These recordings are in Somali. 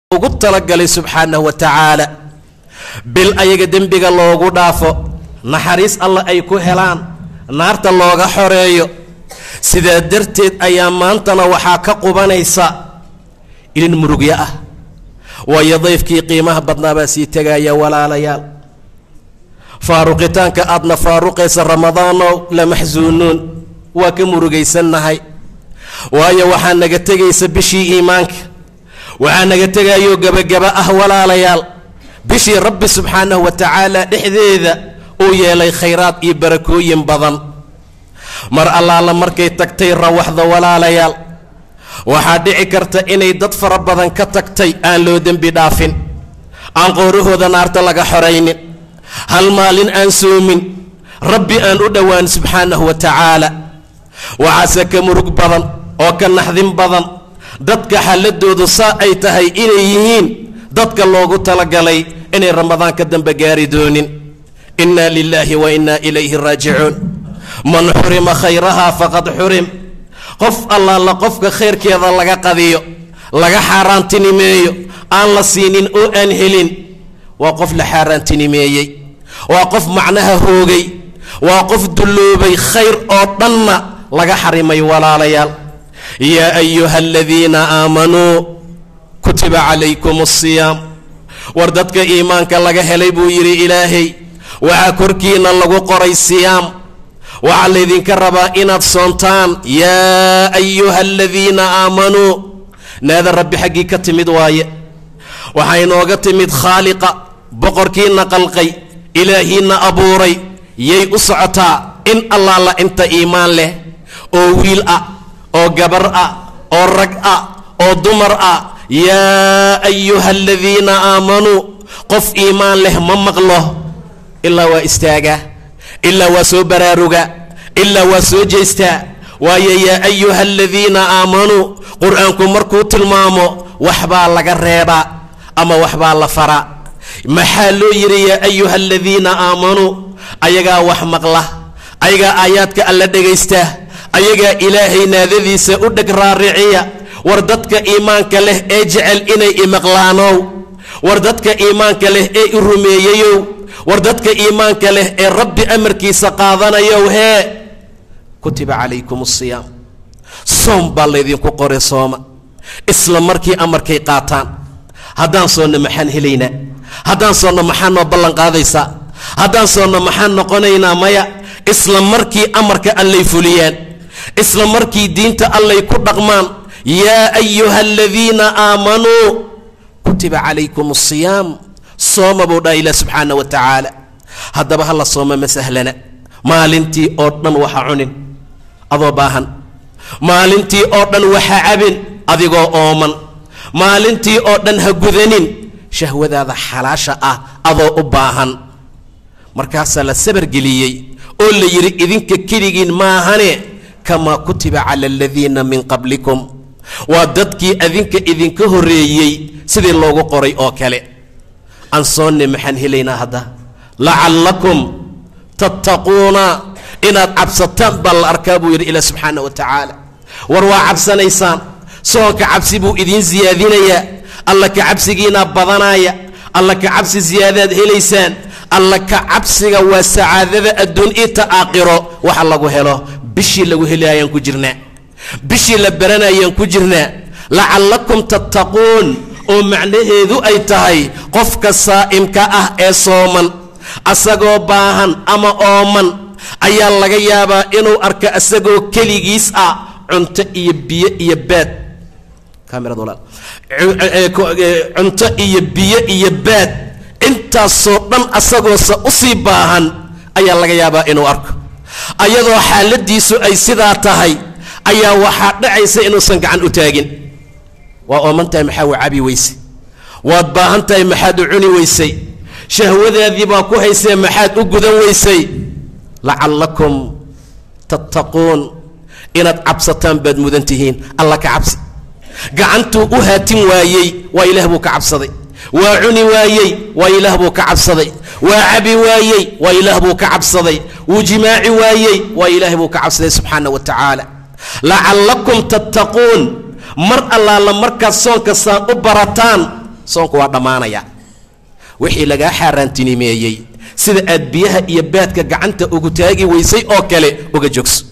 ugu talagalay subxaanahu wa tacaala bil ayaga dembiga loogu dhaafo naxariis alla ay ku helaan naarta looga xoreeyo sidaa darteed ayaa maantana waxaa ka qubanaysa ilin murugyo ah waayo dayfkii qiimaha badnaa baa sii tegaya walaalayaal faaruqitaanka aadna faaruqaysa ramadaanow la maxsuunuun waa ka murugaysannahay waayo waxaa naga tegaysa bishii iimaanka waxaa naga tegayoo gebagaba ah walaalayaal bishii rabbi subxaanahu wa tacaala dhexdeeda uu yeelay khayraad iyo barakooyin badan mar allaala markay tagtay rawaxda walaalayaal waxaa dhici karta inay dad fara badan ka tagtay aan loo dembi dhaafin aan qoorahooda naarta laga xoraynin hal maalin aan soomin rabbi aan u dhowaan subxaanahu wa tacaala waxaase ka murug badan oo ka naxdin badan dadka xaladoodu saa ay tahay inay yihiin dadka loogu talagalay inay ramadaan ka dambe gaari doonin inna lilaahi wa inna ilayhi raajicuun man xurima khayraha faqad xurim qof allaala qofka khayrkeeda laga qadiyo laga xaaraantinimeeyo aan la siinin oo aan helin waa qof la xaaraantinimeeyey waa qof macnaha hoogay waa qof dulloobay khayr oo dhanna laga xarimay walaalayaal yaa ayuha aladiina aamanuu kutiba calaykum asiyaam war dadka iimaanka laga helay buu yidhi ilaahay waxaa korkiina lagu qoray siyaam waxaa laydinka rabaa inaad soontaan yaa ayuha aladiina aamanuu naada rabbi xaggii ka timid waaye waxaa inooga timid khaaliqa boqorkiina qalqay ilaahiina abuuray yay u socotaa in allaala inta iimaan leh oo wiil ah oo gabar ah oo rag ah oo dumar ah yaa ayuha aladiina aamanuu qof iimaan leh ma maqlo ilaa waa istaagaa ilaa waa soo baraaruga ilaa waa soo jeestaa waayo yaa ayuha aladiina aamanuu qur-aanku markuu tilmaamo waxbaa laga reebaa ama waxbaa la faraa maxaa loo yidhi yaa ayuha aladiina aamanuu ayagaa wax maqla ayagaa aayaadka alla dhegaysta ayagaa ilaahay naadadiisa u dheg raariciya war dadka iimaanka leh ee jecel inay imaqlaanow war dadka iimaanka leh ee i rumeeyeyow war dadka iimaanka leh ee rabbi amarkiisa qaadanayow hee kutiba calaykum asiyaam soom baa laydinku qoray sooma isla markii amarkay qaataan haddaan soonna maxaan helaynaa haddaan soonna maxaa noo ballan qaadaysaa haddaan soonna maxaan noqonaynaa maya isla markii amarka allay fuliyaan isla markii diinta allay ku dhaqmaan yaa ayuha aladiina aamanuu kutiba calaykum asiyaam sooma buu dhaha ilah subxaana wa tacaala haddaba hala sooma ma sahlana maalintii oo dhan waxa cunin adoo baahan maalintii oo dhan waxa cabin adigoo ooman maalintii oo dhan ha gudanin shahwadaada xalaasha ah adoo u baahan markaasaa la sabargeliyey oo la yidhi idinka keligiin maahane kamaa kutiba cala aladiina min qablikum waa dadkii adinka idinka horreeyey sidii loogu qoray oo kale aan soonne maxaan helaynaa hadda lacallakum tattaquuna inaad cabsataan baa la arkaa buu yidhi ilah subxaana wa tacaala war waa cabsanaysaan soonka cabsi buu idiin siyaadinayaa alla ka cabsigiinaa badanaaya alla ka cabsi siyaadaad helaysaan alla ka cabsiga waa sacaadada adduun ita aakhiro waxa lagu helo bishii lagu helaayaan ku jirnaa bishii la baranayaan ku jirnaa lacallakum tattaquun oo macnaheedu ay tahay qofka saa'imka ah ee sooman asagoo baahan ama ooman ayaa laga yaabaa inuu arko asagoo keligiis ah cunto iyo biyo iyo baad cunto iyo biyo iyo baad intaasoo dhan asagoose usii baahan ayaa laga yaabaa inuu arko ayadoo xaaladiisu ay sidaa tahay ayaa waxaa dhacaysa inuusan gacan u taagin waa ooman tahay maxaa u cabi weysay waad baahan tahay maxaad u cuni weysay shahwadaadii baa ku haysee maxaad u gudan weysay lacallakum tattaquun inaad cabsataan baad mudan tihiin alla ka cabsi gacantuu u haatin waayey waa ilaah buu ka cabsaday waa cuni waayey waa ilaah buu ka cabsaday waa cabi waayey waa ilaah buu ka cabsaday wuu jimaaci waayey waa ilaah buu ka cabsaday subxaana wa tacaala lacallakum tattaquun mar allaala markaad soonka saan u barataan soonku waa dhammaanaya wixii lagaa xaaraantinimeeyey sida aad biyaha iyo baadka gacanta ugu taagi weysay oo kale uga joogso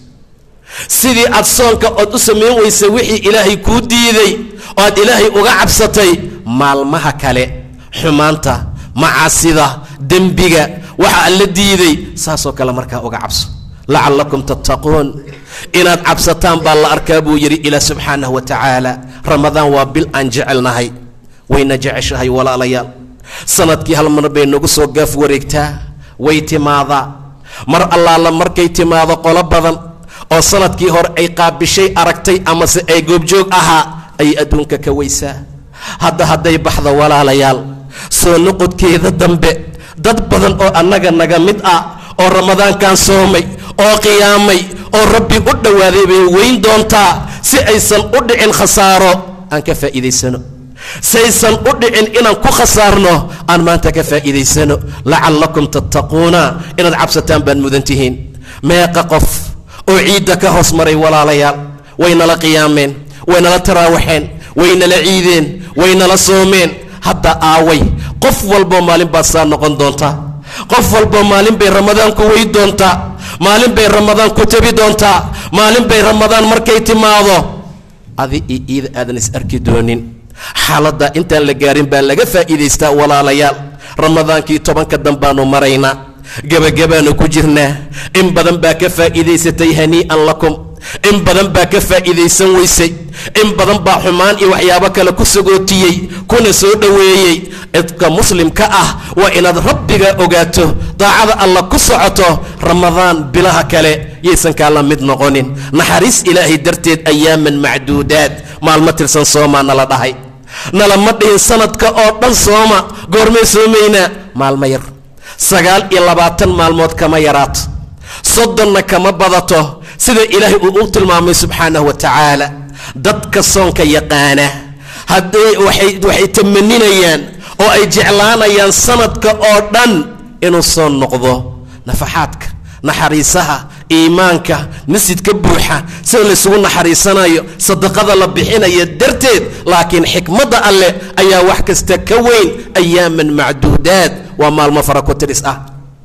sidii aad soonka ood u samayn weysay wixii ilaahay kuu diiday oo aad ilaahay uga cabsatay maalmaha kale xumaanta macaasida dembiga waxa alla diiday saasoo kale markaa uga cabso lacallakum tattaquun inaad cabsataan baa la arkaa buu yidhi ilaah subxaanahu wa tacaala ramadaan waa bil aan jecelnahay wayna jeceshahay walaalayaal sanadkii hal mar bay nagu soo gaaf wareegtaa way timaadaa mar allaala markay timaado qolo badan oo sanadkii hore ay qaabishay aragtay amase ay goobjoog ahaa ayay adduunka ka weysaa hadda hadday baxdo walaalayaal soo noqodkeeda dambe dad badan oo annaga naga mid ah oo ramadaankan soomay oo qiyaamay oo rabbi u dhowaaday bay weyn doontaa si aysan u dhicin khasaaro aan ka faa'iidaysano saysan u dhicin inaan ku khasaarno aan maanta ka faa'iidaysano lacallakum tattaquuna inaad cabsataan baad mudan tihiin meeqa qof oo ciidda ka hoos maray walaalayaal waynala qiyaameen waynala taraawaxeen waynala ciideen waynala soomeen hadda aaway qof walboo maalin baad saa noqon doontaa qof walboo maalin bay ramadaan ku wey doontaa maalin bay ramadaan ku tabi doontaa maalin bay ramadaan markay timaado adi iyo iida aadan is arki doonin xaaladda intaan la gaarin baa laga faa'iidaystaa walaalayaal ramadaankii tobanka danbaanu maraynaa gebagabaanu ku jirnaa in badan baa ka faa'iidaysatay hanii'an lakum in badan baa ka faa'iidaysan weysay in badan baa xumaan iyo waxyaabo kale ku sagootiyey kuna soo dhoweeyey cidka muslimka ah waa inaad rabbiga ogaato daacada alla ku socoto ramadaan bilaha kale yaysan kaala mid noqonin naxariis ilaahay darteed ayaaman macduudaad maalmo tirsan soomaa nala dhahay nalama dhihin sanadka oo dhan sooma goormay soomaynaa maalmo yar sagaal iyo labaatan maalmood kama yaraato soddonna kama badato sida ilaahay uu u tilmaamay subxaanahu wa tacaala dadka soonka yaqaana hadday waxay waxay tamaninayaan oo ay jeclaanayaan sanadka oo dhan inuu soo noqdo nafaxaadka naxariisaha iimaanka masjidka buuxa sida laysugu naxariisanayo sadaqada la bixinayo darteed laakiin xikmadda alleh ayaa wax kasta ka weyn ayaaman macduudaad waa maalmo fara ku tiris ah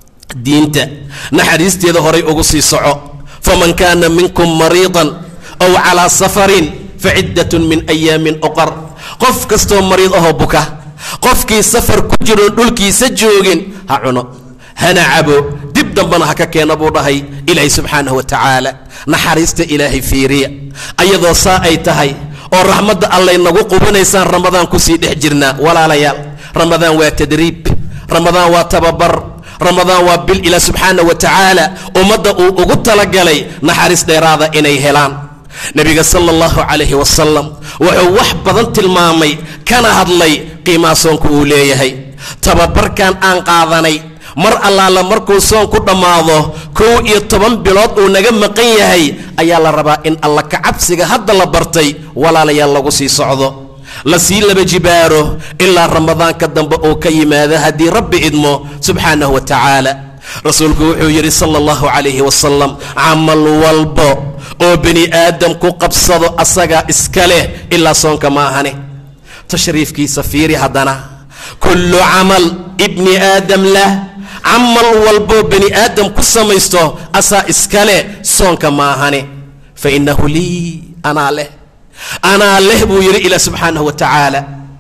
diinta naxariisteeda horay ugu sii soco faman kaana minkum mariidan aw calaa safarin faciddatun min ayaamin oqar qof kastoo mariid ahoo buka qofkii safar ku jiroon dhulkiisa joogin ha cuno hana cabo dib dambana ha ka keena buu dhahay ilaahay subxaanahu wa tacaala naxariista ilaahay fiiriya ayadoo saa ay tahay oo raxmadda allay nagu qubanaysaan ramadaan kusii dhex jirnaa walaalayaal ramadaan waa tadriib ramadaan waa tababar ramadaan waa bil ilaah subxaanah wa tacaala ummadda uu ugu talagalay naxariis dheeraada inay helaan nebiga sala allahu calayhi wasalam wuxuu wax badan tilmaamay kana hadlay qiimaha soonku uu leeyahay tababarkan aan qaadanay mar allaala markuu soon ku dhammaado kow iyo toban bilood uu naga maqan yahay ayaa la rabaa in alla kacabsiga hadda la bartay walaalayaal lagu sii socdo la sii laba jibaaro ilaa ramadaanka dambe uu ka yimaado haddii rabbi idmo subxaanahu wa tacaala rasuulku wuxuu yidhi sala allahu calayhi wasalam camal walbo oo bini aadam ku qabsado asagaa iska leh ilaa soonka ma ahane tashriifkiisa fiiri haddana kullu camal ibni aadam lah camal walboo bani aadam ku samaysto asaa iska leh soonka ma ahane fa innahu lii anaa leh anaa leh buu yidhi ilah subxaanahu wa tacaala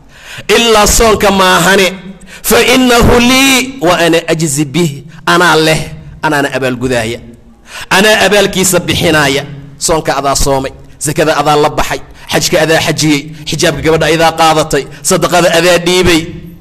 ilaa soonka maahane fa innahu lii wa ana ajzi bih anaa leh anaana abaalgudaaya anaa abaalkiisa bixinaaya soonka adaa soomay sakada adaa la baxay xajka adaa xajiyey xijaabka gabadha adaa qaadatay sadaqada adaa dhiibay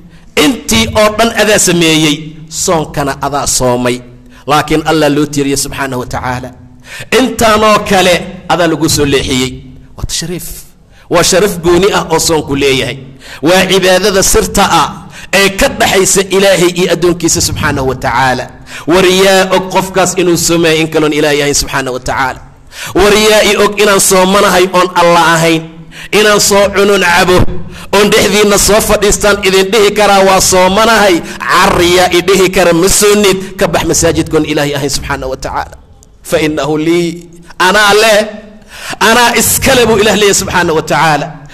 intii oo dhan adaa sameeyey soonkana adaa soomay laakiin allah loo tiiriye subxaanahu wa tacaala intaanoo kale adaa lagu soo leexiyey waa tashriif waa sharaf gooni ah oo soonku leeyahay waa cibaadada sirta ah ee ka dhaxaysa ilaahay iyo addoonkiisa subxaanahu wa tacaala waryaa og qofkaas inuu soomaya in kaloon ilaah yahayn subxaana wa tacaala waryaa i og inaan soomanahay oon alla ahayn inaan soo cunon cabo oon dhexdiinna soo fadhiistaan idin dhihi karaa waa soomanahay cariyaa i dhihi kara ma soonid ka bax masaajidkoon ilaahay ahayn subxaana wa tacaala fa innahu lii anaa leh anaa iskale buu ilah leeyahy subxaana wa tacaala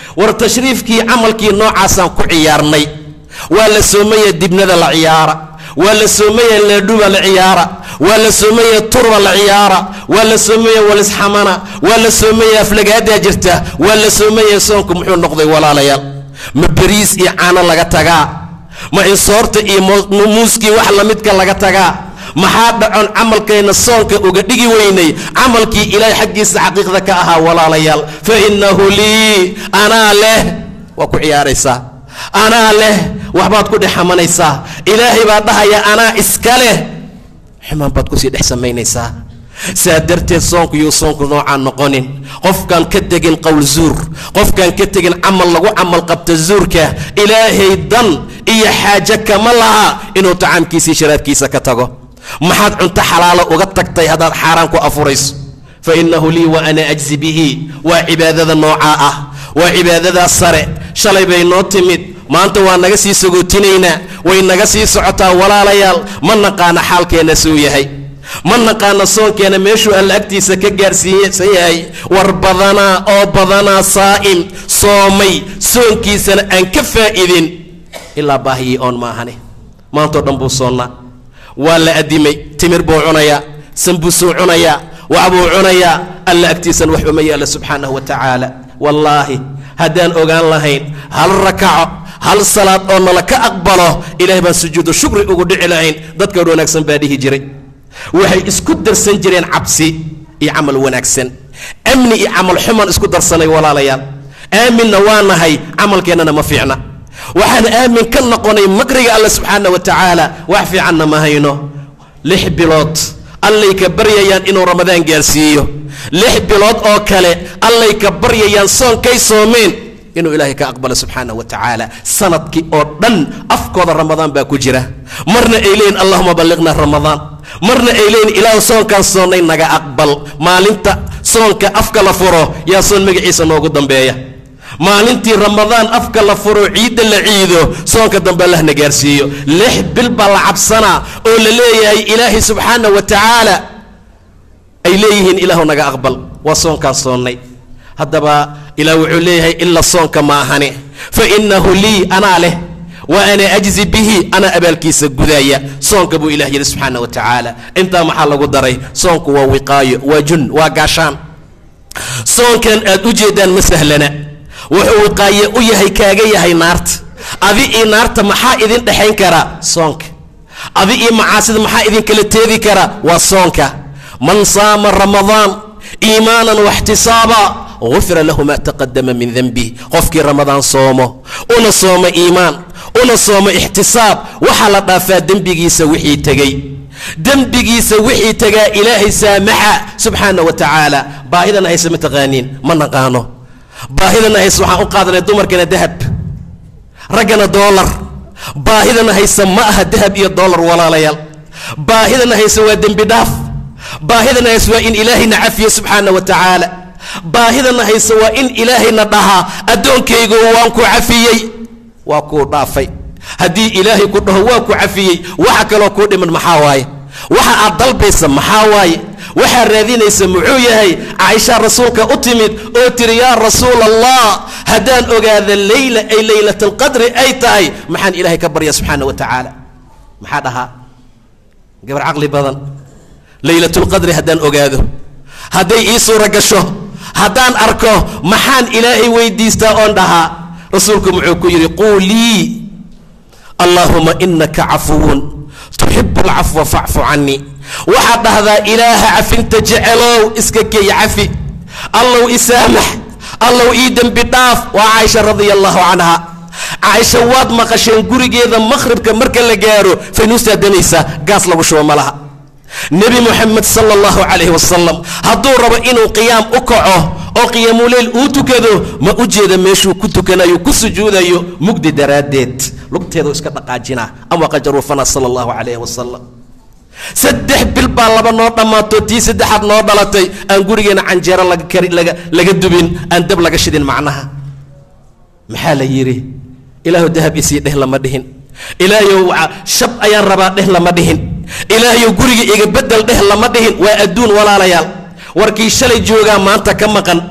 war tashriifkii camalkii noocaasaan ku ciyaarnay waa la soomaya dibnada la ciyaara waa la soomaya leedhuba la ciyaara waa la soomaya turba la ciyaara waa la soomaya walisxamana waa la soomaya aflagaadaa jirta waa la soomaya soonku muxuu noqday walaalayaal ma beriis iyo caano laga tagaa ma insoorta iyo muuskii wax lamidka laga tagaa maxaa dhacon camalkayna soonka uga dhigi weynay camalkii ilaahay xaggiisa xaqiiqda ka ahaa walaalayaal fa innahu lii anaa leh waa ku ciyaaraysaa anaa leh waxbaad ku dhex xamanaysaa ilaahay baa dhahaya anaa iska leh xumaan baad kusii dhex samaynaysaa saa darteed soonku yuu soonku noocaan noqonin qofkaan ka tegin qowl zuur qofkaan ka tegin camal lagu camal qabta zuurka ilaahay dan iyo xaaje kama laha inuu tacaamkiisii sharaabkiisa ka tago maxaad cunto xalaalo uga tagtay haddaad xaaraan ku afurayso fa innahu lii wa ana ajzi bihi waa cibaadada noocaa ah waa cibaadadaa sare shalay bay noo timid maanta waa naga sii sagootinaynaa way naga sii socotaa walaalayaal ma naqaana xaalkeenna suu yahay ma naqaana soonkeena meeshuu alla agtiisa ka gaarsiisan yahay war badanaa oo badanaa saa'im soomay soonkiisana aan ka faa'idin ilaa baahiyii oon maahane maantao dhan buu soonnaa waa la addimay timir buu cunayaa sanbusuu cunayaa waxbuu cunayaa alla agtiisana wax uma yaalla subxaanahu wa tacaala wallaahi haddaan ogaan lahayn hal rakaco hal salaad oo nala ka aqbalo ilahay baan sujuudu shukri ugu dhici lahayn dadka wanaagsan baa dhihi jiray waxay isku darsan jireen cabsi iyo camal wanaagsan amni iyo camal xumaan isku darsanay walaalayaal aaminna waa nahay camalkeennana ma fiicna waxaan aamin ka noqonay makriga alla subxaana wa tacaala wax fiicanna ma hayno lix bilood allay ka baryayaan inuu ramadaan gaarsiiyo lix bilood oo kale allay ka baryayaan soonkay soomeen inuu ilaahay ka aqbalo subxaana wa tacaala sanadkii oo dhan afkooda ramadaan baa ku jira marna ay leeyihin allahuma balliqna ramadaan marna ay leeyihin ilaahu soonkaan soonnay naga aqbal maalinta soonka afka la furo yaa soon magaciisa noogu dambeeya maalintii ramadaan afka la furo ciidda la ciido soonka dambe allahna gaarsiiyo lix bil baa la cabsanaa oo la leeyahay ilaahay subxaana wa tacaala ay leeyihiin ilaahu naga aqbal waa soonkaan soonnay haddaba ilaah wuxuu leeyahay ila soonka ma ahane fa innahu lii anaa leh wa ana ajzi bihi anaa abaalkiisa gudaaya soonka buu ilah yidhi subxaana wa tacaala intaa maxaa lagu daray soonku waa wiqaayo waa jun waa gaashaan soonkan aad u jeedaan ma sahlana wuxuu wiqaaye u yahay kaaga yahay naarta adi io naarta maxaa idin dhexayn karaa soonka adi iyo macaasida maxaa idinkala teedi karaa waa soonka man saama ramadaan iimaanan waxtisaaba gufira lahu maa taqadama min denbih qofkii ramadaan soomo una soomo iimaan una soomo ixtisaab waxaa la dhaafaa dembigiisa wixii tegey dembigiisa wixii tegaa ilaahay saamaxa subxaana wa tacaala baahidana hayse ma taqaaniin ma naqaano baahidana hayse waxaan u qaadanay dumarkana dahab raggana doolar baahidana hayse ma aha dahab iyo doolar walaalayaal baahidana hayse waa dembi dhaaf baahidana hayse waa in ilaahayna cafiye subxaana wa tacaala baahidana hayse waa in ilaahayna dhahaa addoonkaygu waan ku cafiyey waa kuu dhaafay haddii ilaahay ku dhaho waa ku cafiyey waxa kaloo kuu dhiman maxaa waaye waxa aad dalbaysa maxaa waaye waxaa raadinaysa muxuu yahay caaisha rasuulka u timid oo tiri yaa rasuul allah haddaan ogaada leyla ay leylat alqadri ay tahay maxaan ilaahay ka barya subxaana wa tacaala maxaa dhahaa gabar caqli badan leylatulqadri haddaan ogaado hadday ii suura gasho haddaan arko maxaan ilaahay weydiistaa oon dhahaa rasuulku muxuu ku yidhi quulii allaahuma inaka cafuwun tuxibu alcafwa facfu canii waxaad dhahdaa ilaaha cafinta jecelow iska keey cafi allow isaamax allow ii dembi dhaaf waa caaisha radia allahu canha caaisha waad maqasheen gurigeeda maqhribka marka la gaaro faynuusaa danaysaa gaas lagu shubo ma laha nebi moxamed sala allahu calayhi wasalam hadduu rabo inuu qiyaam u kaco oo qiyaamuleyl uu tukado ma u jeeda meeshuu ku tukanayo ku sujuudayo mugdi daraaddeed lugteedu iska dhaqaajinaa ama qajaruufana sala allahu calayhi wasalam saddex bil baa laba noo dhammaato tii saddexaad noo dhalatay aan gurigeena canjeero laga kari laga laga dubin aan dab laga shidin macnaha maxaa la yidhi ilaahu dahab isii dheh lama dhihin ilaahayow shab ayaan rabaa dheh lama dhihin ilaahayow guriga iga bedel dheh lama dhihin waa adduun walaalayaal warkii shalay joogaa maanta ka maqan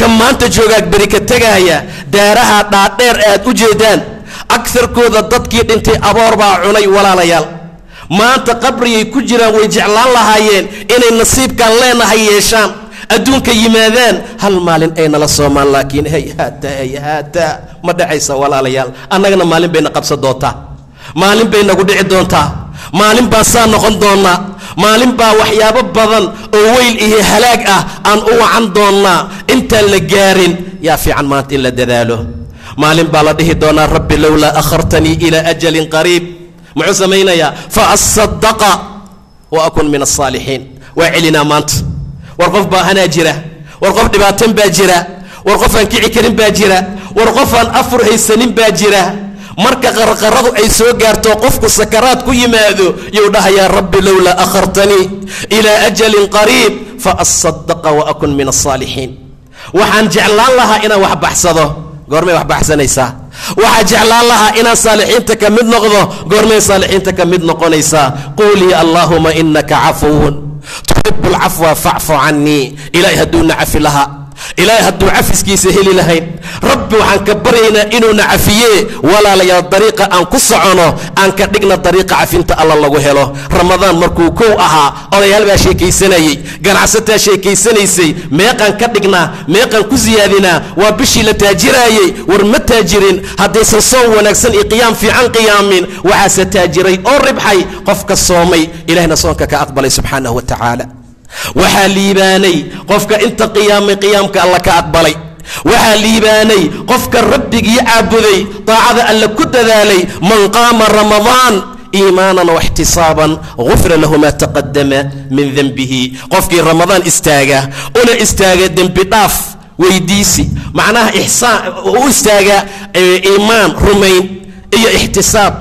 ka maanta joogaad beri ka tegaaya daaraha dhaadheer aad u jeedaan agarkooda dadkii dhintay aboor baa cunay walaalayaal maanta qabrigay ku jiraan way jeclaan lahaayeen inay nasiibkaan leenahay yeeshaan adduunka yimaadaan hal maalin ay nala soomaan laakiin hayhaata hayhaata ma dhacaysa walaalayaal annagana maalin bayna qabsan doontaa maalin bay nagu dhici doontaa maalin baan saa noqon doonnaa maalin baa waxyaabo badan oo weyl iyo halaag ah aan u wacan doonnaa intaan la gaarin yaa fiican maanta in la dadaalo maalin baa la dhihi doonaa rabbi lowlaa akhartanii ilaa ajalin qariib muxuu samaynayaa fa asadaqa wa akun min alsaalixiin waa celinaa maanta war qof baahanaa jira war qof dhibaatan baa jira war qof aan kici karin baa jira war qof aan afur haysanin baa jira marka qarqaradu ay soo gaarto qofku sakaraad ku yimaado yuu dhahayaa rabbi lowlaa akhartanii ilaa ajalin qariib fa asadaqa wa akun min alsaalixiin waxaan jeclaan lahaa inaan wax baxsado goormay wax baxsanaysaa waxaa jeclaan lahaa inaan saalixiinta ka mid noqdo goormay saalixiinta ka mid noqonaysaa quulii allaahuma inaka cafuwun tuxibu lcafwa facfu canii ilaahay hadduuna cafi lahaa ilaahay hadduu cafiskiisa heli lahayn rabbi waxaan ka baryaynaa inuuna cafiye walaalayaal dariiqa aan ku socono aan ka dhigna dariiqa cafinta alla lagu helo ramadaan markuu kow ahaa odayaal baa sheekaysanayey ganacsataa sheekaysanaysay meeqaan ka dhignaa meeqaan ku siyaadinaa waa bishii la taajiraayey war ma taajirin haddaysan soon wanaagsan iyo qiyaam fiican qiyaamin waxaase taajiray oo ribxay qofka soomay ilahna soonka ka aqbalay subxaanahu wa tacaala waxaa liibaanay qofka inta qiyaamay qiyaamka alla ka aqbalay waxaa liibaanay qofka rabbigii caabuday daacada alla ku dadaalay man qaama ramadaan iimaanan waxtisaaban gufira lahu maa taqadama min denbihi qofkii ramadaan istaaga una istaaga dembi dhaaf weydiisi macnaha ixsaan u istaaga iimaan rumayn iyo ixtisaab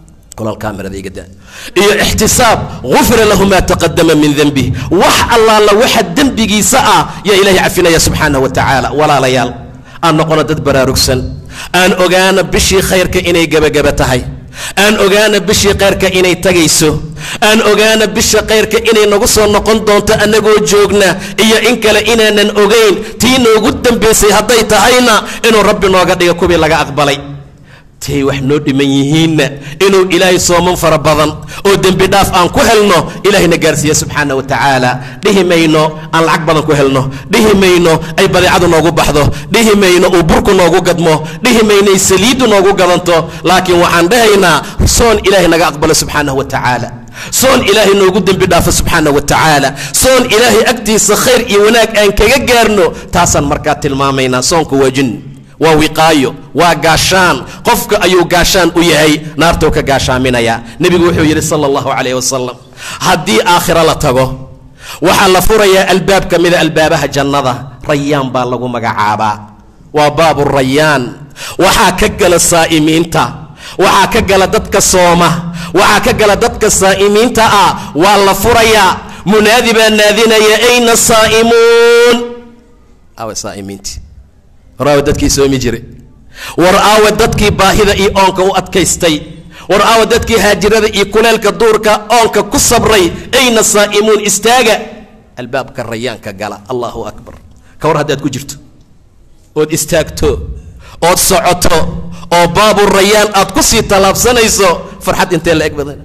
iyo ixtisaab gufira lahu maa taqadama min denbih wax allaala waxa dembigiisa ah yaa ilahay cafinaya subxaanah wa tacaala walaalayaal aan noqono dad baraarugsan aan ogaana bishii khayrka inay gebagaba tahay aan ogaana bishii khayrka inay tagayso aan ogaana bisha khayrka inay nagu soo noqon doonto annagoo joogna iyo in kale inaanan ogayn tii noogu dambaysay hadday tahayna inuu rabbi nooga dhiga kuwii laga aqbalay tay wax noo dhiman yihiinna inuu ilaahay sooman fara badan oo dembi dhaaf aan ku helno ilaahayna gaarsiiya subxaana wa tacaala dhihi mayno aan lacag badan ku helno dhihi mayno ay badeecadu noogu baxdo dhihi mayno uu burku noogu gadmo dhihi mayno ay saliiddu noogu gadanto laakiin waxaan dhahaynaa soon ilaahay naga aqbalo subxaanahu wa tacaala soon ilaahay noogu dembi dhaafo subxaana wa tacaala soon ilaahay agtiisa khayr iyo wanaag aan kaga gaarno taasaan markaa tilmaamaynaa soonku waa jin waa wiqaayo waa gaashaan qofka ayuu gaashaan u yahay naartuu ka gaashaaminaya nebigu wuxuu yidhi sala allahu calayh wasalam haddii aakhiro la tago waxaa la furayaa albaab ka mida albaabaha jannada rayaan baa lagu magacaabaa waa baabu rayaan waxaa ka gala saa'imiinta waxaa ka gala dadka sooma waxaa ka gala dadka saa'imiinta ah waa la furayaa munaadi baa naadinaya ayna saa'imuun awa saa'imiinti war aawa dadkii soomi jiray war aawa dadkii baahida iyo oonka u adkaystay war aawa dadkii haajirada iyo kuleelka duurka oonka ku sabray ayna saa'imuun istaaga albaabka rayaanka gala allahu akbar ka war haddaad ku jirto ood istaagto ood socoto oo baabu rayaan aad ku sii tallaabsanayso farxad intee la eg badan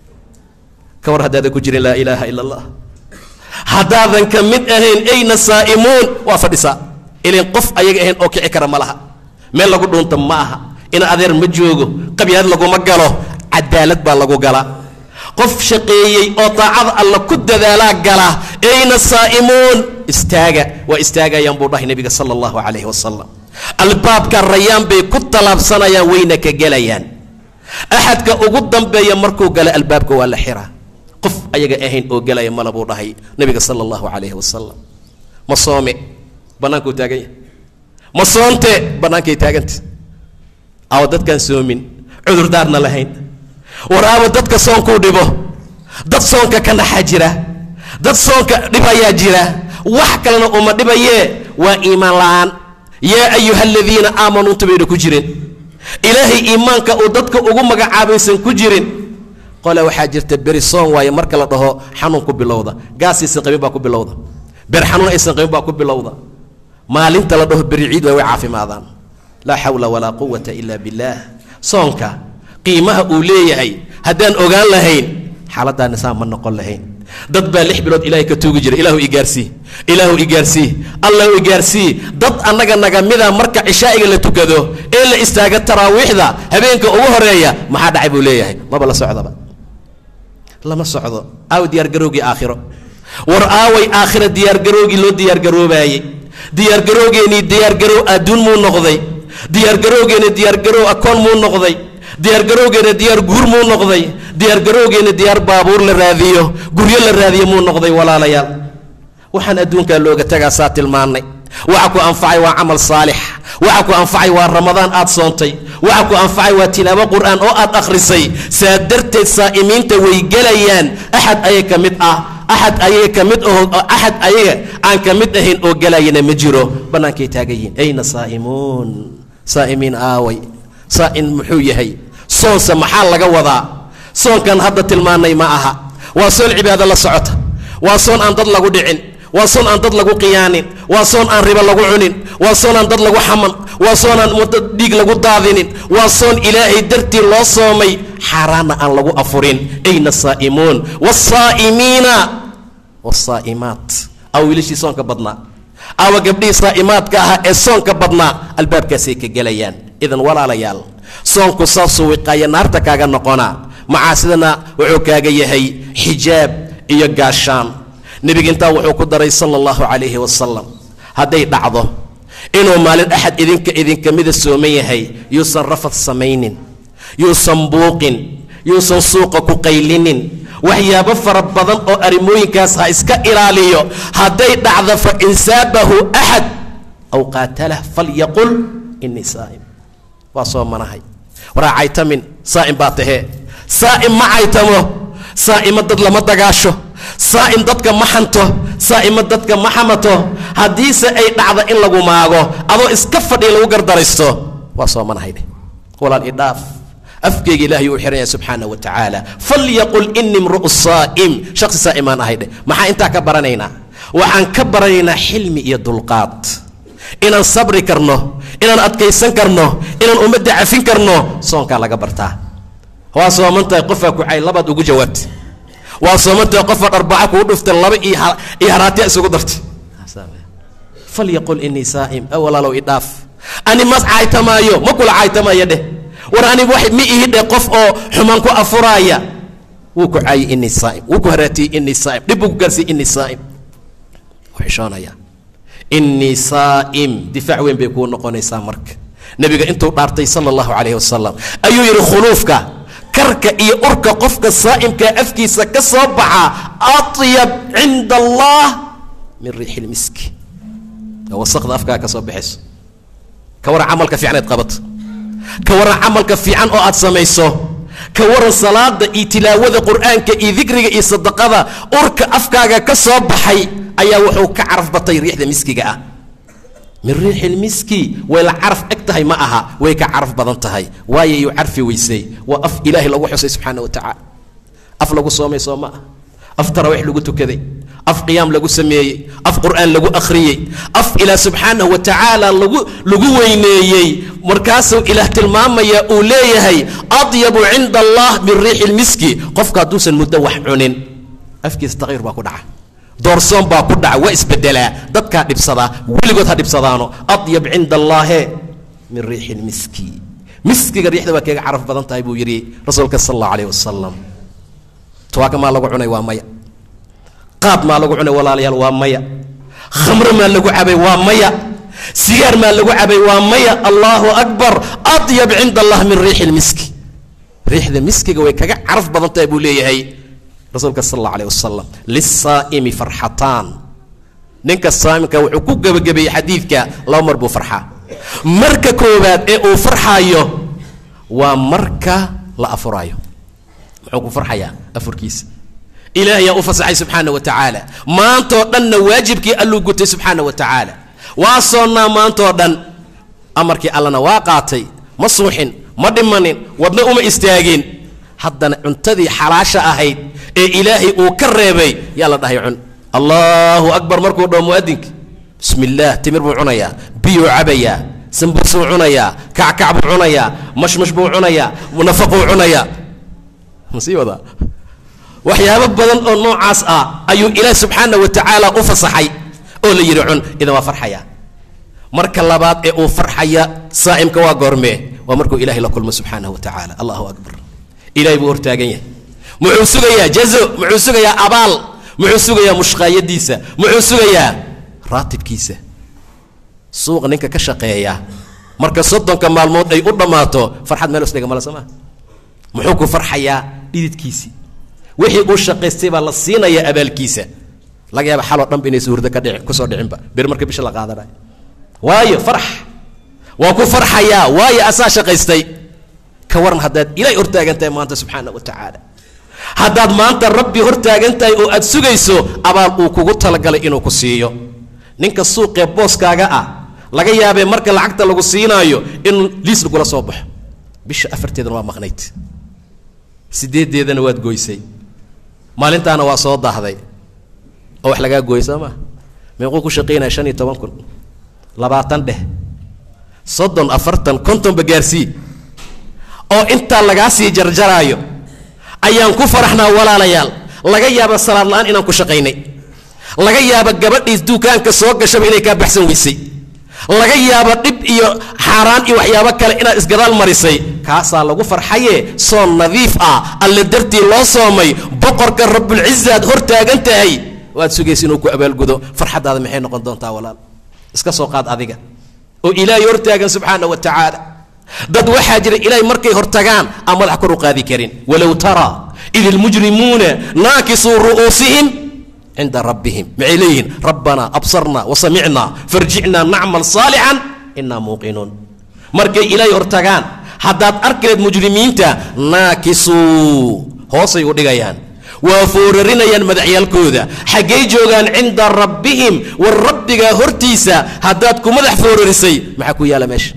ka war haddaadan ku jirin laa ilaaha ila allah haddaadan ka mid ahayn ayna saa'imuun waa fadhisaa ilin qof ayaga ahayn oo kici kara ma laha meel lagu dhuunta ma aha ina adeer ma joogo qabyaad laguma galo cadaalad baa lagu galaa qof shaqeeyey oo daacada alla ku dadaalaa gala ayna saa'imuun istaaga waa istaagayaan buu dhahay nebiga sala allahu calayhi wasalam albaabka rayaan bay ku tallaabsanayaan wayna ka gelayaan axadka ugu dambeeya markuu gala albaabka waa la xiraa qof ayaga ahayn oo gelaya mala buu dhahay nebiga sala allahu calayhi wasalam ma soome bannaankuu taagan yahay ma soonte bannaankay taaganta awa dadkaan soomin cudurdaarna lahayn war aawa dadka soonkuu dhibo dad soonka ka naxa jira dad soonka dhibayaa jira wax kalena uma dhibayee waa iimaan la'aan yaa ayuha aladiina aamanuu intubayna ku jirin ilaahay iimaanka uu dadka ugu magacaabaysan ku jirin qole waxaa jirta beri soon waaye marka la dhaho xanuun ku bilowda gaas aysan qabin baa ku bilowda ber xanuun aysan qabin baa ku bilowda maalinta la dhaho beri ciid way way caafimaadaan laa xawla walaa quwata ila billaah soonka qiimaha uu leeyahay haddaan ogaan lahayn xaaladdaa nisaan ma noqon lahayn dad baa lix bilood ilaahay ka tuugi jira ilaahu igaarsii ilaahu igaarsii allahu igaarsii dad annaga naga mida marka cishaa'iga la tukado ee la istaaga taraawiixda habeenka ugu horeeya maxaa dhacay buu leeyahay maba la socdaba lama socdo aaw diyaargarowgii aakhiro war aaway aakhira diyaargaroogii loo diyaargaroobaayey diyaargarowgeenii diyaargarow adduun muu noqday diyaargarowgeeni diyaargarow akoon muu noqday diyaargarowgeena diyaar guur muu noqday diyaargarowgeena diyaar baabuur la raadiyo guryo la raadiyo muu noqday walaalayaal waxaan adduunkaa looga tagaa saa tilmaannay waxa ku anfacay waa camal saalix waxa ku anfacay waa ramadaan aad soontay waxa ku anfacay waa tilaabo qur'aan oo aad akhrisay saa darteed saa'imiinta way gelayaan axad ayaga ka mid ah axad ayaga ka mid aho axad ayaga aan ka mid ahayn oo gelayana ma jiro bannaankay taagan yihiin ayna saa'imuun saa'imiin aaway saa'in muxuu yahay soonse maxaa laga wadaa soonkan hadda tilmaannay ma aha waa soon cibaado la socota waa soon aan dad lagu dhicin waa soon aan dad lagu qiyaanin waa soon aan ribo lagu cunin waa soon aan dad lagu xaman waa soon aan wadda dhiig lagu daadinin waa soon ilaahay dartii loo soomay xaaraanna aan lagu afurin ayna saa'imuun wasaa'imiina wasaa'imaat aw wiilashii soonka badnaa awa gabdhihii saa'imaadka ahaa ee soonka badnaa albaabkaasay ka gelayaan idan walaalayaal soonku saasuu wiqaaya naarta kaaga noqonaa macaasidana wuxuu kaaga yahay xijaab iyo gaashaan nebiga intaa wuxuu ku daray sala allahu calayhi wasalam hadday dhacdo inuu maalin axad idinka idinka mida sooman yahay yuusan rafad samaynin yuusan buuqin yuusan suuqa ku qaylinin waxyaabo fara badan oo arrimooyinkaas ha iska ilaaliyo hadday dhacdo fa in saabahu axad aw qaatalah falyaqul inii saa'im waa soomanahay waraa caytamin saa'im baa tahee saa'im ma caytamo saa'ima dad lama dagaasho saa'im dadka ma xanto saa'ima dadka ma xamato haddiise ay dhacdo in lagu maago adoo iska fadhiya lagu gardaraysto waa soomanahaydhe walaal idhaaf afkeyga ilaahay uu xihan yahay subxaana wa tacaala falyaqul ini mru'u saa'im shaqsi saa'imaan ahaydhe maxaa intaa ka baranaynaa waxaan ka baranaynaa xilmi iyo dulqaad inaan sabri karno inaan adkaysan karno inaan ummadda cafin karno soonkaa laga bartaa waa soomantahay qofaa kucay labaad ugu jawaabtay waa soomantahay qofaa dharbaca kuu dhuftay laba iyo haraatiya isugu dartay falyaqul inii saa'im walaalow idhaaf ani mas caaytamaayo ma kula caaytamaayo dheh war ani wax ma ihi dheh qof oo xumaan ku afuraaya wuu ku caayay inii saa'im wuu ku haraatiyey inii saa'im dhib buu ku gaarsiiyey inii saa'im wuu xishoonaya inii saa'im difaac weyn bay kuu noqonaysaa marka nebiga intuu dhaartay sala allahu calayhi wasalam ayuu yidhi khuluufka karka iyo urka qofka saa'imkaa afkiisa ka soo baxa atyab cinda allah min riixi lmiski waa wasaqda afkaa ka soo baxayso ka waran camalka fiican aad qabato ka waran camalka fiican oo aad samayso ka waran salaada iyo tilaawada qur'aanka iyo dikriga iyo sadaqada urka afkaaga ka soo baxay ayaa wuxuu ka caraf batay riixda miskiga ah min riixi lmiski way la caraf eg tahay ma aha way ka caraf badan tahay waayo yuu carfi weysay waa af ilaahay lagu xusay subxaana wa tacaala af lagu soomay soo ma ah af taraawix lagu tukaday af qiyaam lagu sameeyey af qur'aan lagu akhriyey af ilaah subxaanahu wa tacaala lagu lagu weyneeyey markaasuu ilaah tilmaamaya uu leeyahay adyabu cinda allah min riixi lmiski qofka hadduusan muddo wax cunin afkiisa takyiir baa ku dhaca doorsoon baa ku dhaca waa isbedelaa dadkaa dhibsadaa weligood ha dhibsadaano adyab cinda allaahe min riixi lmiski miskiga riixda waa kaga caraf badan tahay buu yidhi rasuulka sal allahu alayh wasalam tuwaaka maa lagu cunay waa maya qaad maa lagu cunay walaalayaal waa maya khamro maa lagu cabay waa maya sigaar maa lagu cabay waa maya allahu akbar adyab cinda allah min riixi lmiski riixda miskiga way kaga caraf badan tahay buu leeyahay rasuulka sal alla alayh wasalam lisaa'imi farxataan ninka saamimka wuxuu ku gebagabeeyey xadiidka laba mar buu farxaa marka koowaad ee uu farxaayo waa marka la afuraayo muxuu ku farxayaa afurkiisa ilaah ayaa u fasaxay subxaana wa tacaala maantoo dhanna waajibkii alluu gutay subxaana wa tacaala waa soonnaa maantoo dhan amarkii allana waa qaatay ma suuxin ma dhimanin wadna uma istaagin haddana cuntadii xalaasha ahayd ee ilaahay uu ka reebay yaa la dhahay cun allahu akbar markuu dhaho muadinka bismi illaah timir buu cunayaa biyuu cabayaa sambuusuu cunayaa kackac buu cunayaa mashmash buu cunayaa nafaquu cunayaa masii wadaa waxyaabo badan oo noocaas ah ayuu ilaah subxaana wa tacaala u fasaxay oo la yidhi cun idan waa farxaya marka labaad ee uu farxaya saa'imka waa goormee waa markuu ilahay la kulmo subxaanahu wa tacaala allahu akbar ilahay buu hortaagan yahay muxuu sugayaa jazo muxuu sugayaa abaal muxuu sugayaa mushqaayadiisa muxuu sugayaa raatibkiisa suuqa ninka ka shaqeeya marka soddonka maalmood ay u dhammaato farxad meel isdhiga male soo maa muxuu ku farxayaa dhididkiisii wixii uu shaqaystay baa la siinayaa abaalkiisa laga yaaba xaloo dhanba inaysa hurdo ka dhici kusoo dhicinba bir marka bisha la qaadanayo waayo farx waa ku farxayaa waayo asaa shaqaystay ka waran haddaad ilaahay hortaagan tahay maanta subxaana wa tacaala haddaad maanta rabbi hortaagan tahay oo aad sugayso abaal uu kugu talagalay inuu ku siiyo ninka suuqee booskaaga ah laga yaabee marka lacagta lagu siinaayo in liis lagula soo baxo bisha afarteedana waa maqnayd sideeddeedana waad goysay maalintaana waa soo daahday oo wax lagaa gooyay soo maa meequu ku shaqaynaya shan iyo toban kun labaatan dheh soddon afartan kontonba gaarsii oo intaa lagaa sii jarjaraayo ayaan ku faraxnaa walaalayaal laga yaaba salaad la-aan inaan ku shaqaynay laga yaaba gabadhiis duukaanka soo gashaba inay kaa baxsan weysay laga yaaba dhib iyo xaaraan iyo waxyaabo kale inaad isgadaal marisay kaasaa lagu farxaye soon nadiif ah alle dartii loo soomay boqorka rabbulcizaad hor taagan tahay waad sugaysa inuu ku abaalgudo farxaddaada maxay noqon doontaa walaal iska soo qaad adiga oo ilaahay hortaagan subxaana wa tacaala dad waxaa jira ilaahay markay hortagaan aan madax kor u qaadi karin walow taraa id ilmujrimuuna naakisuu ru'uusihim cinda rabbihim maxay leeyihiin rabbanaa absarna wasamicna farjicnaa nacmal saalixan inaa muuqinuun markay ilaahay hortagaan haddaad arkileed mujrimiinta naakisuu hoosay u dhigayaan waa foorarinayaan madaxyaalkooda xaggay joogaan cinda rabbihim war rabbigaa hortiisa haddaad ku madax foorarisay maxaa ku yaala meesha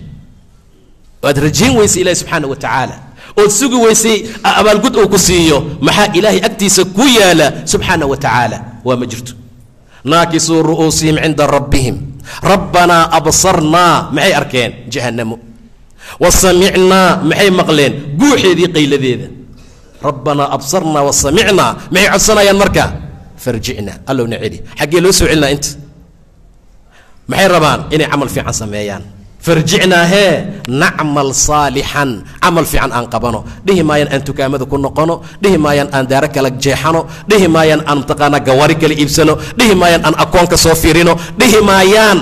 waad rajayn weysay ilahi subxaana wa tacaala ood sugi weysay abaalgud uu ku siiyo maxaa ilaahay agtiisa ku yaala subxaana wa tacaala waa ma jirto naakisuu ru'uusihim cinda rabbihim rabbanaa absarnaa maxay arkeen jahannamo wa samicnaa maxay maqleen guuxeedii qayladeeda rabbanaa absarnaa wa samicnaa maxay codsanayaan marka farjicna allowna celi xaggee loo soo celinaa inta maxay rabaan inay camal fiican sameeyaan farjicnaa hee nacmal saalixan camal fiican aan qabano dhihi maayaan aan tukaamada ku noqono dhihi maayaan aan daaro kala jeexano dhihi maayaan aan mataqaanaa gawaari kala iibsano dhihi maayaan aan akoonka soo fiirino dhihi maayaan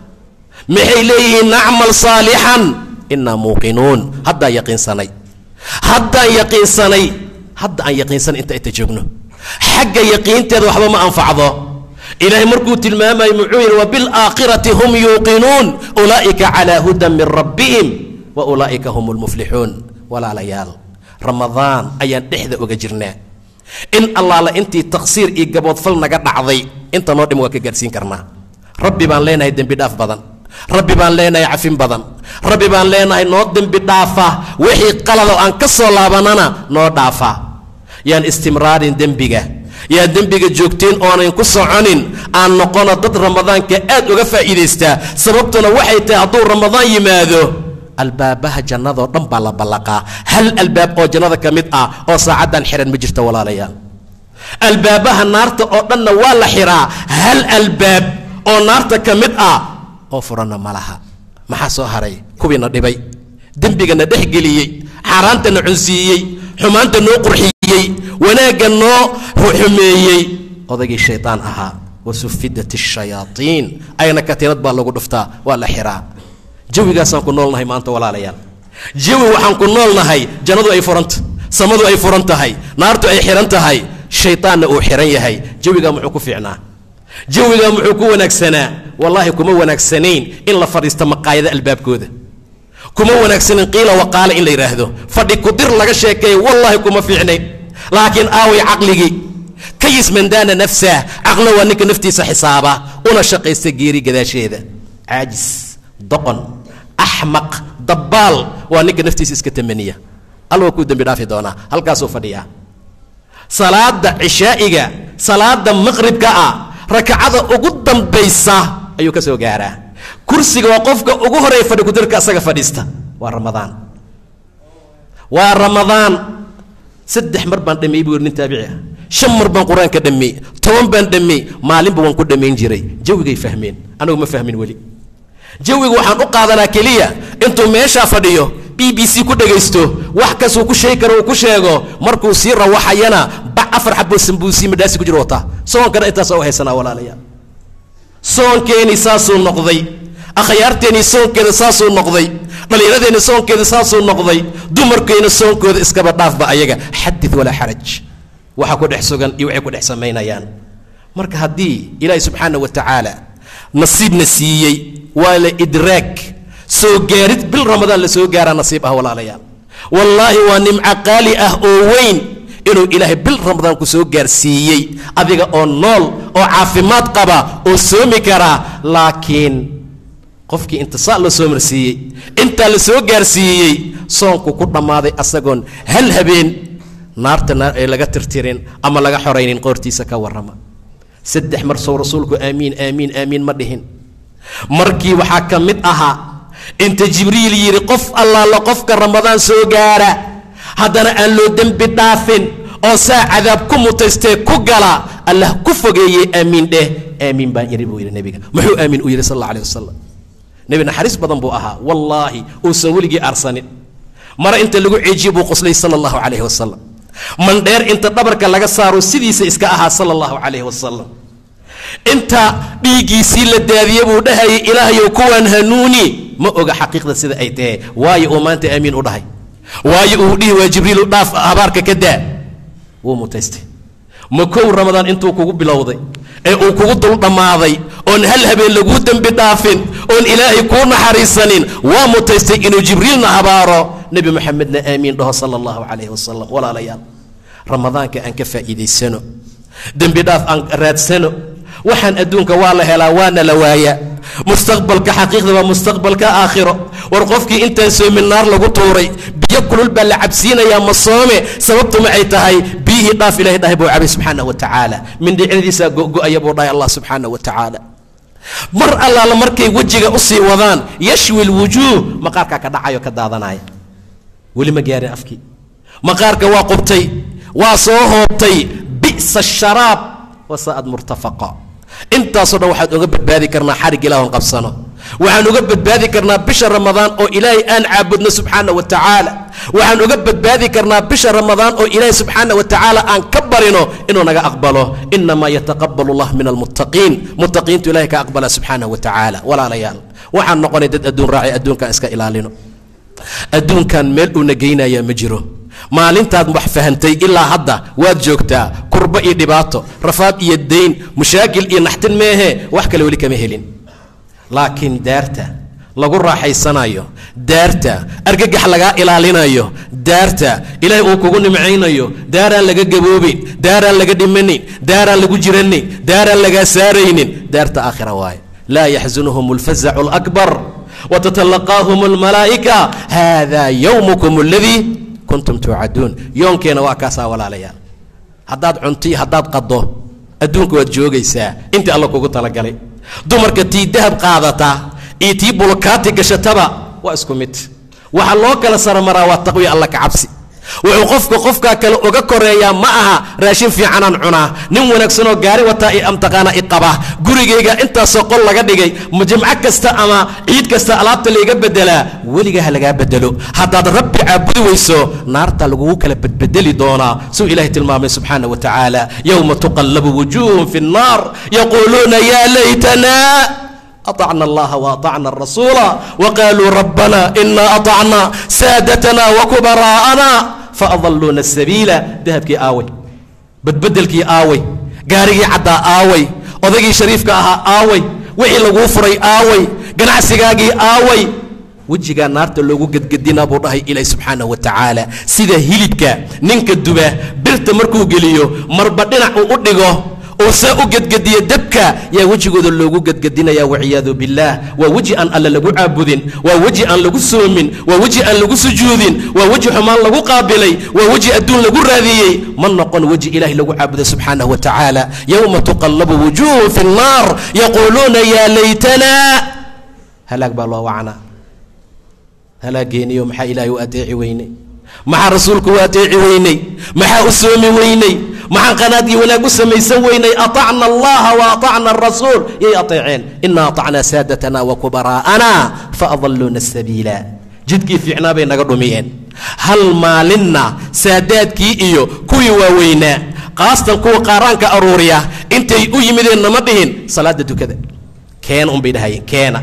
maxay leeyihiin nacmal saalixan inaa muuqinuun haddaan yaqiinsanay haddaan yaqiinsanay hadda aan yaqiinsanay inta inta joogno xagga yaqiinteeda waxba ma anfacdo ilaahay markuu tilmaamayo muxuu yidhi wabilaakhirati hum yuuqinuun ulaa'ika calaa hudan min rabbihim wa ulaa'ika hum lmuflixuun walaalayaal ramadaan ayaan dhexda oga jirnaa in allaala intii taqsiir iyo gaboodfal naga dhacday inta noo dhim waa ka gaarsiin karnaa rabbi baan leenahay dembi dhaaf badan rabbi baan leenahay cafin badan rabbi baan leenahay noo dembi dhaafa wixii qalado aan ka soo laabanana noo dhaafa yaan istimraarin dembiga yaa dembiga joogteen oonayn ku soconin aan noqono dad ramadaanka aad uga faa'iidaystaa sababtuna waxay tahay hadduu ramadaan yimaado albaabaha jannadoo dhan baa la ballaqaa hal albaab oo jannada ka mid ah oo saacaddan xihan ma jirto walaalayaal albaabaha naarta oo dhanna waa la xihaa hal albaab oo naarta ka mid ah oo furanna ma laha maxaa soo haray kuwiina dhibay dembigana dhex geliyey xaaraantana cunsiiyey xumaanta noo qurxiyey wanaagga noo xumeeyey odaygii shaydaan ahaa wasufidat الshayaaطiin ayna katiinad baa lagu dhuftaa waa la xiraa jawigaasaan ku noolnahay maanta walaalayaal jawi waxaan ku noolnahay jannadu ay furanta samadu ay furan tahay naartu ay xihan tahay shayطaanna uu xihan yahay jawigaa muxuu ku fiicnaa jawigaa muxuu ku wanaagsanaa wallaahi kuma wanaagsanayn in la fadhiisto maqaayada albaabkooda kuma wanaagsanin qiila waqaale in la yidhaahdo fadhi kudir laga sheekeeyo wallaahi kuma fiicnayn laakiin aaway caqligii kayis mandaana nafsah caqlo waa ninka naftiisa xisaaba una shaqaysta geeri gadaasheeda caajis doqon axmaq dabbaal waa ninka naftiisa iska tamaniya alla waa kuu dembi dhaafi doonaa halkaasuu fadhiyaa salaada cishaa'iga salaada maqribka ah rakacada ugu dambaysa ayuu ka soo gaaraa kursiga waa qofka ugu horeeya fadhi kudirka asaga fadhiista waa ramadaan waa ramadaan saddex mar baan dhameeyey buu yidhi nin taabici ah shan mar baan qur-aanka dhameeyey toban baan dhameeyey maalinba waan ku dhammayn jiray jawigay fahmeen anigu ma fahmin weli jawiga waxaan u qaadanaa keliya intuu meeshaa fadhiyo b b c ku dhegaysto wax kasuu ku sheegi karo uu ku sheego markuu sii rawaxayana bac afar xaboo sambuusi madhaasi ku jiro wataa soonkana intaasa u haysanaa walaalayaal soonkeenii saasuu noqday akhyaarteennii soonkeeda saasuu noqday dhallinyaradeenni soonkeeda saasuu noqday dumarkeenna soonkooda iskaba dhaafba ayaga xadid walaa xaraj waxa ku dhex sugan iyo waxay ku dhex samaynayaan marka haddii ilaahi subxaana wa tacaala nasiibna siiyey waa la idraag soo gaarid bil ramadaan la soo gaaraa nasiib ah walaalayaal wallaahi waa nimco qaali ah oo weyn inuu ilaahay bil ramadaan ku soo gaarsiiyey adiga oo nool oo caafimaad qaba oo soomi karaa laakiin qofkii intisaa loo soo marsiiyey intaa la soo gaarsiiyey soonku ku dhammaaday asagoon hal habeen naarta ee laga tirtirin ama laga xoraynin qoortiisa ka warrama saddex mar sow rasuulku aamiin aamiin aamiin ma dhihin markii waxaa ka mid ahaa inta jibriil yidhi qof allaala qofka ramadaan soo gaara haddana aan loo dembi dhaafin oo saa cadaab ku mutaystee ku gala allah ku fogeeyey aamiin dheh aamiin baan yidhi buu yidhi nebiga muxuu aamiin u yidhi sal alla alih wasalam nebi naxariis badan buu ahaa wallaahi uusan weligii aarsanin mare inta lagu ceejiye buu qoslay sala allahu calayhi wasalam mandheer inta dhabarka laga saaro sidiisa iska ahaa sala allahu calayhi wasalam inta dhiiggiisii la daadiye buu dhahayay ilaahayow kuwaan hanuuni ma oga xaqiiqda sida ay tahay waayo uu maanta aamiin u dhahay waayo uu dhihi waa jibriilu dhaaf habaarka ka daa wuu mutaystay ma kow ramadaan intuu kugu bilowday ee uu kugu dul dhammaaday oon hal habeen laguu dembi dhaafin oon ilaahay kuu naxariisanin waa mutaystay inuu jibriilna habaaro nebi moxamedna aamiin dhaho sala allahu calayhi wasalam walaalayaal ramadaanka aan ka faa'iidaysano dembi dhaaf aan raadsano waxaan adduunka waa la helaa waana la waayaa mustaqbalka xaqiiqda waa mustaqbalka aakhiro war qofkii intaan soomin naar lagu tuuray biyo kulul baa la cabsiinayaa ma soome sababtu maxay tahay biyihii dhaaf ilahay dhahay buu cabay subxaana wa tacaala mindhicradiisaa go'go'aya buu dhahay allah subxaana wa tacaala mar allaala markay wejiga usii wadaan yashwi lwujuuh maqaarkaa ka dhacayo ka daadanaya weli ma gaarin afkii maqaarka waa qubtay waa soo hoobtay bi'sa sharaab wasaa'ad murtafaqa intaasoo dhan waxaan uga badbaadi karnaa xarig ilaahon qabsano waxaan uga badbaadi karnaa bisha ramadaan oo ilaahay aan caabudno subxaana wa tacaala waxaan uga badbaadi karnaa bisha ramadaan oo ilaahay subxaana wa tacaala aan ka barino inuu naga aqbalo inamaa yataqabalu allah min almuttaqiin muttaqiintu ilahay ka aqbala subxaana wa tacaala walaalayaal waxaan noqonay dad adduun raacay adduunkaan iska ilaalino adduunkan meel uuna geynayaa ma jiro maalintaad wax fahantay ilaa hadda waad joogtaa kurbo iyo dhibaato rafaad iyo dayn mushaakil iyo naxtin meehe wax kale weli kama helin laakiin daarta lagu raaxaysanayo daarta argagax lagaa ilaalinayo daarta ilaahay uu kugu nimcaynayo daaraan laga gaboobin daaraan laga dhimanin daaraan lagu jiranin daaraan lagaa saaraynin daarta aakhira waaye laa yaxzunuhum alfazacu alakbar wtatalaqaahum almalaa'ika hada yowmukum aladii kuntum tuucaduun yoonkeena waa kaasaa walaalayaal haddaad cuntiyo haddaad qaddo adduunka waad joogaysaa intii alla kugu talagalay dumarka tii dahab qaadata iyo tii bulkaati gashataba waa isku mid waxaa loo kala saramaraa waa taqwiya alla ka cabsi wuxuu qofka qofkaa kale uga koreeyaa ma aha raashin fiicanaan cunaa nin wanaagsanoo gaari wataa i amtaqaana i qaba gurigayga intaasoo qol laga dhigay jimco kasta ama ciid kasta alaabta layga bedelaa weligaa ha lagaa bedelo haddaad rabbi caabudi weyso naarta lagugu kala bedbedeli doonaa suu ilahay tilmaamay subxaana wa tacaala yowma tuqallabu wujuuhum fi nnaar yaquuluuna yaa laytana أطعنا الله وأطعنا الرسول وقالوا ربنا إنا أطعنا سادتنا وكبراءنا فأضلونا السبيل ذهبكي آوي بدبدلكي آوي قاري عدا آوي odagii shariifka ahaa aaway wixii laguu furay aaway ganacsigaagii aaway wejigaa naarta loogu gedgedinaa buu dhahay ilaahi subxaanahu wa tacaala sida hilibka ninka duba birta markuu geliyo marba dhinac uu u dhigo oo saa u gedgediya dabka yaa wejigooda loogu gedgedinaya waciyaadu billaah waa weji aan alle lagu caabudin waa weji aan lagu soomin waa weji aan lagu sujuudin waa weji xumaan lagu qaabilay waa weji adduun lagu raadiyey ma noqon weji ilahay lagu caabuday subxaanahu wa tacaala yowma tuqallabu wujuuhu fi nnaar yaquuluuna yaa laytana halaag baa loo wacnaa halaageeniyo maxaa ilaahay u adeeci weynay maxaa rasuulku u adeeci weynay maxaa u soomi weynay maxaan qanaad iyo wanaag u samaysan weynay aطacna allaha wa aطacna arasuul yay aطeeceen ina aطacnaa saadatana wa kubaraa'ana faadaluuna sabiila jidkii fiicnaa bay naga dhumiyeen hal maalinna saadaadkii iyo kuwii waaweynaa qaastan kuwa qaaraanka aruuriya intay u yimideen nama dhihin salaada dukada keena unbay dhahayeen keena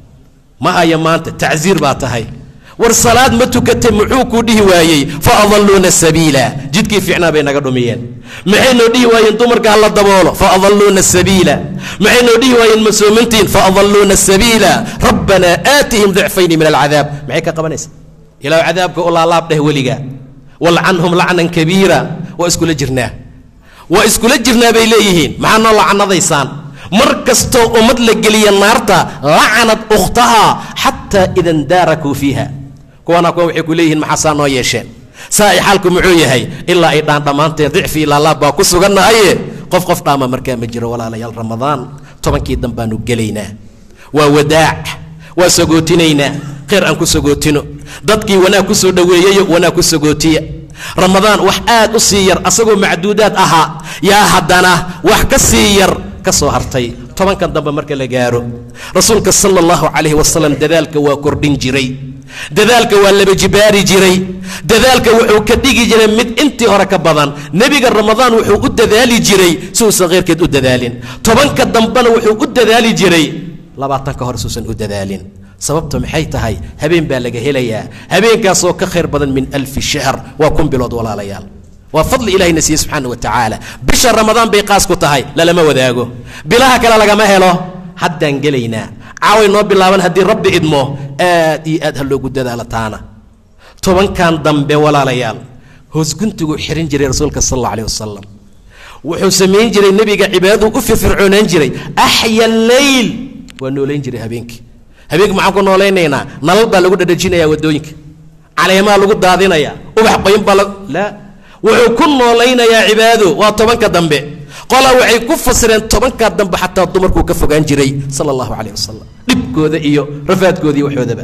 ma haya maanta tacsiir baa tahay war salaad ma tukatay muxuu kuu dhihi waayey fa adalluuna sabiila jidkii fiicnaa bay naga dhumiyeen maxay noo dhihi waayeen dumarka hala daboolo fa adalluuna sabiila maxay noo dhihi waayeen masoomintiin fa adalluuna sabiila rabbanaa aatihim dicfayni min alcadaab maxay ka qabanaysa ilaah cadaabka u laalaab dheh weliga walcanhum lacnan kabiira waa iskula jirnaa waa iskula jirnaa bay leeyihiin maxaa noo lacanadaysaan mar kastoo ummad la geliya naarta lacanad ukhtaha xataa ida ndaarakuu fiiha kuwana kuwa waxay ku leeyihiin maxaasaa noo yeesheen saa ay xaalku muxuu yahay ilaa ay dhaan dhammaanteen dicfi ilaalaab baa ku sugannahaye qof qof dhaama markaa ma jiro walaalayaal ramadaan tobankii dan baanu gelaynaa waa wadaac waa sagootinaynaa khayr aan ku sagootino dadkii wanaag ku soo dhoweeyayo wanaag ku sagootiya ramadaan wax aad u sii yar asagoo macduudaad ahaa yaa haddana wax ka sii yar ka soo hartay tobankan dambe marka la gaaro rasuulka sala allahu calayhi wasalam dadaalka waa kordhin jiray dadaalka waa laba jibaari jiray dadaalka wuxuu ka dhigi jiray mid intii hore ka badan nebiga ramadaan wuxuu u dadaali jiray si uusan kheyrkeed u dadaalin tobanka dambena wuxuu u dadaali jiray labaatanka hore suusan u dadaalin sababta maxay tahay habeen baa laga helayaa habeenkaasoo ka khayr badan min alfi shahr waa kun bilood walaalayaal waa fadli ilahayna siiye subxaana wa tacaala bisha ramadaan bay qaas ku tahay lalama wadaago bilaha kale lagama helo haddaan gelaynaa caaway noo bilaaban haddii rabbi idmo aad iyo aad ha loogu dadaalo taana tobankan dambe walaalayaal hoosguntiguu xirin jiray rasuulka sal alla alih wasalam wuxuu samayn jiray nebiga cibaadaduu u firfircoonaan jiray axya leyl waa noolayn jiray habeenkii habeenkii maxaan ku noolaynaynaa nalal baa lagu dhadhajinayaa waddooyinka caleemaa lagu daadinayaa ubax qoyn baa la laa wuxuu ku noolaynayaa cibaado waa tobanka dambe qolaa waxay ku fasireen tobanka dambe xataa dumarkuu ka fogaan jiray sala allahu calayh wasalam dhibkooda iyo rafaadkooda iyo waxoodaba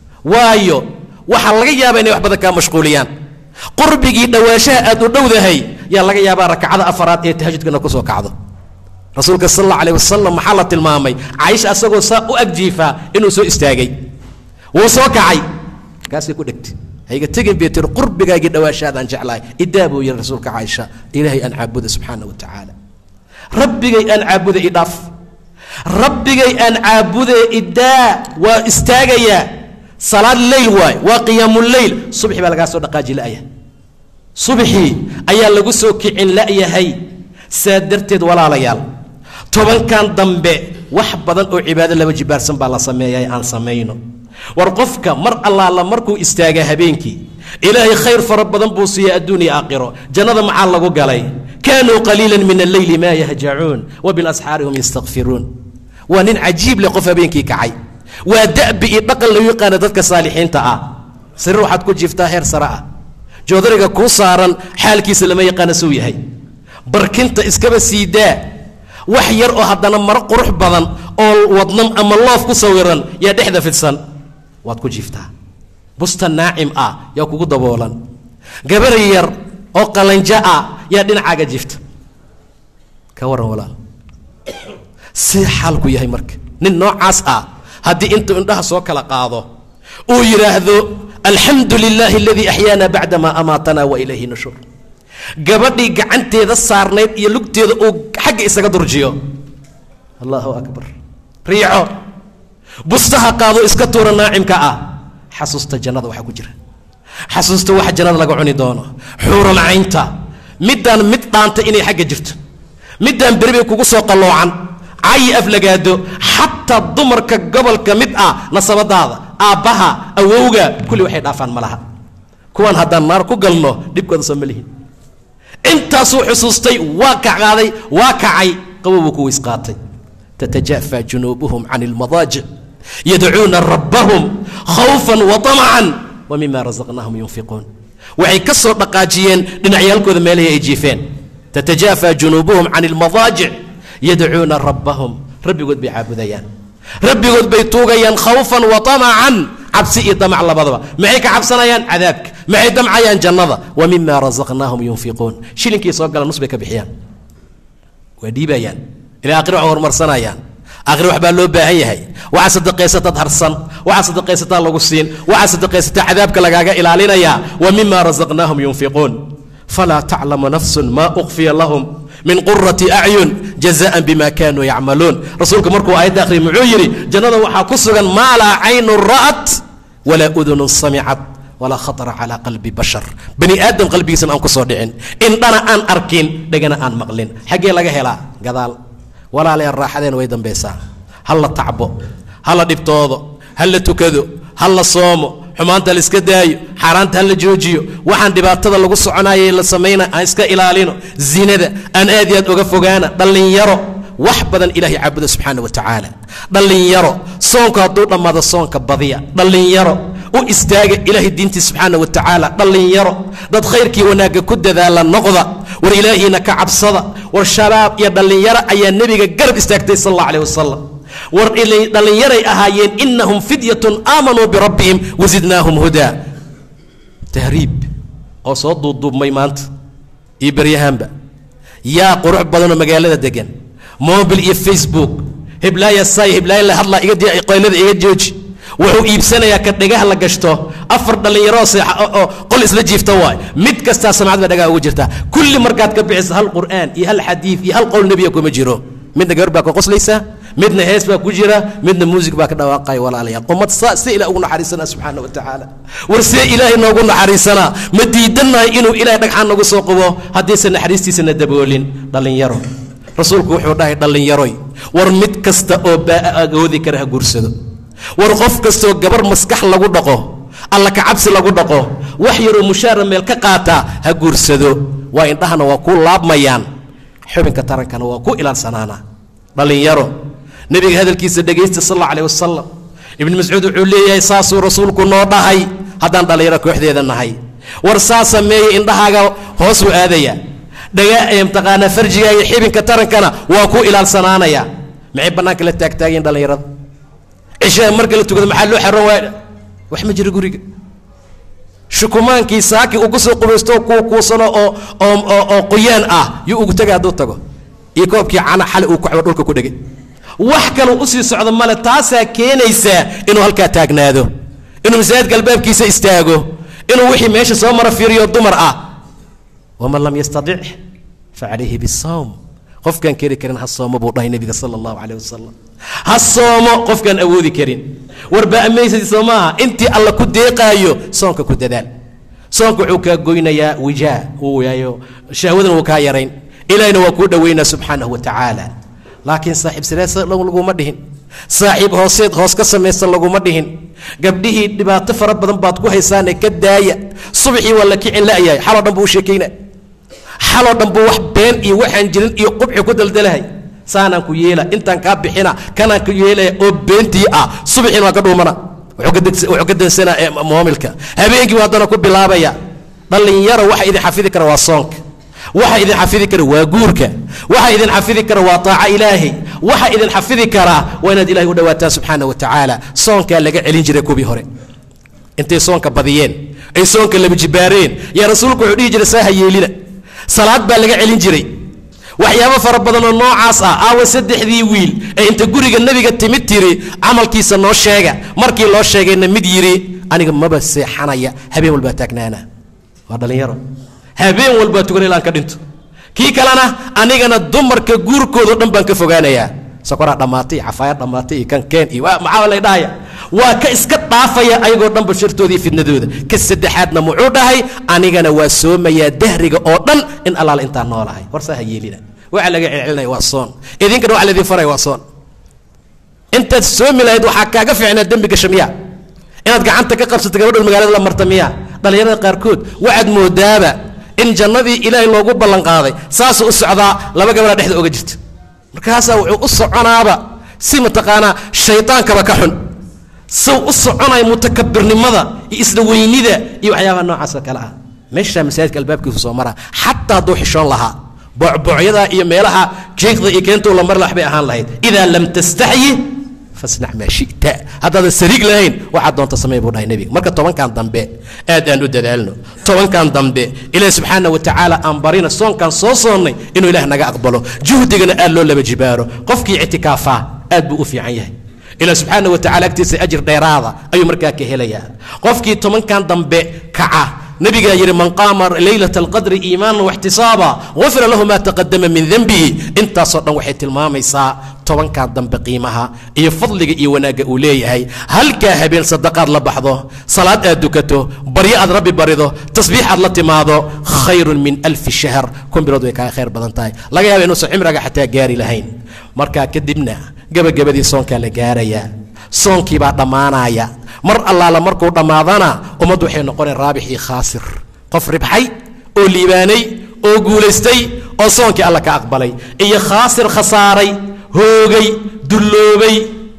waayo waxaa laga yaabaa inay wax badan kaa mashquuliyaan qurbigii dhowaanshaha aad u dhowdahay yaa laga yaabaa rakacada afaraad ee tahajudkana kusoo kacdo rasuulka sal alla alayh wasalam maxaa la tilmaamay caaisha asagoo saa u agjiifaa inuu soo istaagay wuu soo kacay kaasay ku dhegtay hayga tegin bay tiri qurbigaagii dhawaashaadaan jeclahay idaa buu yihi rasuulka caaisha ilaahay aan caabuda subxaana wa tacaala rabbigay aan caabuda idhaaf rabbigay aan caabude idaa waa istaagayaa salaad leyl waay waa qiyaamuleyl subxi baa lagaa soo dhaqaaji la'ya subxii ayaa lagu soo kicin la'yahay saa darteed walaalayaal tobankan dambe wax badan oo cibaado laba jibaarsan baa la sameeyay aan samayno war qofka mar allaala markuu istaaga habeenkii ilaahay khayr fara badan buu siiya adduun iyo aakhiro jannada maxaa lagu galay kaanuu qaliila min alleyli maa yahjacuun wa bilasxaari hum yastakfiruun waa nin cajiib leh qof habeenkii kacay waa da'bi iyo dhaqan lagu yaqaana dadka saalixiinta ah sariir waxaad ku jiiftaa heer sare ah joodariga kuu saaran xaalkiisa lama yaqaana suu yahay barkinta iskaba siidaa wax yar oo haddana maro qurux badan oo wadnan ama loof ku sawiran yaa dhexda fidsan waad ku jiiftaa busta naacim ah yaa kugu daboolan gabar yar oo qalanjo ah yaa dhinacaaga jiifta ka warran walaal see xaalku yahay marka nin noocaas ah haddii intuu indhaha soo kala qaado uu yidhaahdo alxamdu lilaahi aladii axyaana bacdamaa amaatana wa ilayhi nushur gabadhii gacanteeda saarnayd iyo lugteeda uu xagga isaga durjiyo allahu akbar riico bustaha qaado iska tuura naacimka ah xasuusta jannada waxaa ku jira xasuusta waxa jannada laga cuni doono xuural caynta middaan mid dhaanta inay xagga jirto middaan beri bay kugu soo qalloocan cayi aflagaado xataa dumarka gobolka mid ah nasabadaada aabbaha awowga kulli waxay dhaafaan ma laha kuwaan haddaan naar ku galno dhibkooda soo ma lihin intaasuu xusuustay waa kacqaaday waa kacay qabow buu ku weys qaatay tatajaafa junuubuhum can ilmadaajic yadcuuna rabbahum khawfan wa طamacan wa mima rasaqnaahum yunfiquun waxay ka soo dhaqaajiyeen dhinacyaalkooda meelahii ay jiifeen tatajaafa junuubuhum can ilmadaajic yadcuuna rabbahum rabbigood bay caabudayaan rabbigood bay tuugayaan khawfan wa طamacan cabsi iyo damac labadaba maxay ka cabsanayaan cadaabka maxay damcayaan jannada wa mima rasaqnaahum yunfiquun shilinkii soo gala nus bay ka bixiyaan waa dhiibayaan ilaa akhir waxay horumarsanayaan akhir waxbaa loo baahan yahay waxaa sadaqaysataad harsan waxaa sadaqaysataa lagu siin waxaa sadaqaysataa cadaabka lagaaga ilaalinayaa wa mima rasaqnaahum yunfiquun falaa taclamu nafsun maa ukhfiya lahum min qurati acyun jazaan bima kanuu yacmaluun rasuulku markuu aayadda akhriya muxuu yidhi jannada waxaa ku sugan maa laa caynun ra'at walaa udunun samicat walaa khatara calaa qalbi bashar bani aadam qalbigiisana aan ku soo dhicin indhana aan arkin dhegana aan maqlin xaggee laga helaa gadaal walaalayaan raaxadeen way dambaysaa ha la tacbo ha la dhibtoodo ha la tukado ha la soomo xumaanta la iska daayo xaaraanta ha la joojiyo waxaan dhibaatada lagu soconayay la samayna aan iska ilaalino zinada aan aad iyo aad uga fogaana dhallinyaro wax badan ilahay caabuda subxaana wa tacaala dhallinyaro soonku hadduu dhammaado soonka badiya dhallinyaro u istaaga ilaahay diintii subxaana wa tacaala dhallinyaro dad khayrkii wanaagga ku dadaala noqda war ilaahiina ka cabsada war shabaab iyo dhallinyaro ayaa nebiga garab istaagtay sal alla aleh wasalam war dhallinyaray ahaayeen inahum fidyatun aamanuu birabbihim wasidnaahum hudaa tahriib oo soo duubduubmay maanta iyo beryahaanba yaa qurux badanoo magaalada degan mobil iyo facebook heblaaya say heblaaya la hadlaa iga qoylada iga jooji wuxuu iibsanayaa ka dhegaha la gashto afar dhallinyaroo seexa oo qol isla jiifta waay mid kastaa samcad baa dhagaha ugu jirta kulli markaad ka bixiso hal qur'aan iyo hal xadiid iyo hal qowl nebiya kuma jiro midna gabar baa ka qoslaysaa midna hees baa ku jira midna muusig baa ka dhawaaqaya walaalayaal ummad saa si ilaah ugu naxariisanaa subxaana wa tacaala war see ilaahay noogu naxariisanaa ma diidannahay inuu ilahay dhagxaan nagu soo qubo haddiisan naxariistiisana daboolin dhallinyaro rasuulku wuxuu dhahay dhallinyaroy war mid kasta oo baa'a agoodi kara ha guursado war qof kastoo gabar maskax lagu dhaqo alla kacabsi lagu dhaqo wax yaroo mushaara meel ka qaataa ha guursado waa indhahana waa ku laabmayaan xubinka tarankana waa ku ilaalsanaana dhallinyaro nebiga hadalkiisa dhegaysta sal alla aleh wasalam ibnu mascuud wuxuu leeyahay saasuu rasuulku noo dhahay haddaan dhallinyaro kooxdeeda nahay war saa sameeye indhahaaga hoosuu aadaya dhaga mtaqaanaa farjigaaga xibinka tarankana waa ku ilaalsanaanaya maxay bannaanka la taagtaageen dhallinyarada cishaa marka la tukado maxaa loo xaroon waaya wax ma jiro guriga shukumaankii saaki uu kusoo qubaysto kuu kuusano oo oo oo qoyaan ah yuu ugu tegay hadduu tago iyo koobkii cana xali uu kuxbo dhulka ku dhegay wax kaluu usii socdo male taasaa keenaysaa inuu halkaa taagnaado inuu masaajidka albaabkiisa istaago inuu wixii meesha soo mara fiiriyo dumar ah waman lam yastadic facalayhi bisawm qofkaan keri karin ha soomo buu dhahay nebiga sala allahu caleyh wasalam ha soomo qofkaan awoodi karin warba amaysad soo maaha intii alla ku deeqaayo soonka ku dadaal soonka wuxuu kaa goynayaa wijaa uu yaayo shahwadana wuu kaa yarayn ilahina waa kuu dhoweynaa subxaanahu wa tacaala laakiin saaxiib sireesa laguma dhihin saaxiib hooseed hoos ka samaysta laguma dhihin gabdhihii dhibaato fara badan baad ku haysaane ka daaya subaxii waa la kicin la'yahay xaloo dhan buu u sheekayna xaloo dhan buu wax been iyo waxaan jirin iyo qubxi ku daldalahay saanaan ku yeela intaan kaa bixina kanaan ku yeelaya oo beentii ah subaxiina waa ka dhuumana wuxuu ka dansanaa moomilka habeenkii haddana ku bilaabaya dhallinyaro waxa idin xafidi kara waa soonka waxa idin xafidi kara waa guurka waxa idin xafidi kara waa taaca ilaahay waxa idin xafidi karaa waa inaad ilahay u dhawaataan subxaana wa tacaala soonkaa laga celin jiray kuwii hore intay soonka badiyeen ay soonka laba jibaareen yaa rasuulku wuxuu dhihi jiray saaha yeelina salaad baa laga celin jiray waxyaabo fara badan oo noocaas ah aawa saddexdii wiil ee inta guriga nebiga timid tiri camalkiisa noo sheega markii loo sheegayna mid yidhi aniga maba seexanaya habeen walbaa taagnaana waa dhallinyaro habeen walbaa tugan ilaan ka dhinto kii kalena anigana dumarka guurkoodo dhan baan ka fogaanayaa sokoraa dhammaatay cafaaya dhammaatay iyo kan keen iyo maxaa lay dhahaya waa ka iska dhaafaya ayagoo dhanba shartooda iyo fidnadooda ka saddexaadna muxuu dhahay anigana waa soomayaa dahriga oo dhan in allaala intaan noolahay horsaa ha yeelina waxa laga celcelinaya waa soon idinkana waxa laydin faraya waa soon intaad soomi lahayd waxaa kaaga fiicnaa dembi gasha miya inaad gacanta ka qabsato gabadhood magaalada la marta miya dhallinyarada qaarkood waxaad moodaaba in jannadii ilaahay loogu ballanqaaday saasuu u socdaa laba gabadha dhexda oga jirta markaasaa wuxuu u soconaaba si mataqaanaa shaydaankaba ka xun sow u soconaya mutakabirnimada iyo isla weynida iyo waxyaabaha noocaasoo kale ah meeshaa masaajidka albaabkiisu soo maraa xataa hadduu xishoon lahaa boocboocyadaa iyo meelaha jiiqda iyo keentuu la mari lax bay ahaan lahayd idaa lam tastaxyi fasnac maa shita haddaadan sariig lahayn waxaad doonta samey buu dhahay nebiga marka tobankan dambe aad aan u dadaalno tobankan dambe ilaahi subxaana wa tacaala aan barina soonkaan soo soonnay inuu ilaah naga aqbalo juhdigana aad loo laba jibaaro qofkii ictikaafaa aad buu u fiican yahay ilaah subxaana wa tacala agtiisa ajir dheeraada ayuu markaa ka helayaa qofkii tobankan dambe kaca nabigaa yidhi man qaama laylat alqadri iimaanan waxtisaaba gufira lahu ma taqadama min denbihi intaasoo dhan waxay tilmaamaysaa tobankan dambe qiimaha iyo fadliga iyo wanaagga uu leeyahay halkaa habeen sadaqaad la baxdo salaad aad dukato baryo aad rabbi barido tasbiix aad la timaado khayrun min alfi shahr kun bilood way kaaga khayr badan tahay laga yaaba inuusan cimriga xataa gaari lahayn markaa kadibna gebagabadii soonkaa la gaarayaa soonkii baa dhammaanaya mar allaala markuu dhammaadana ummaddu waxay noqonay raabix iyo khaasir qof ribxay oo liibaanay oo guulaystay oo soonkii alla ka aqbalay iyo khaasir khasaaray hoogay dulloobay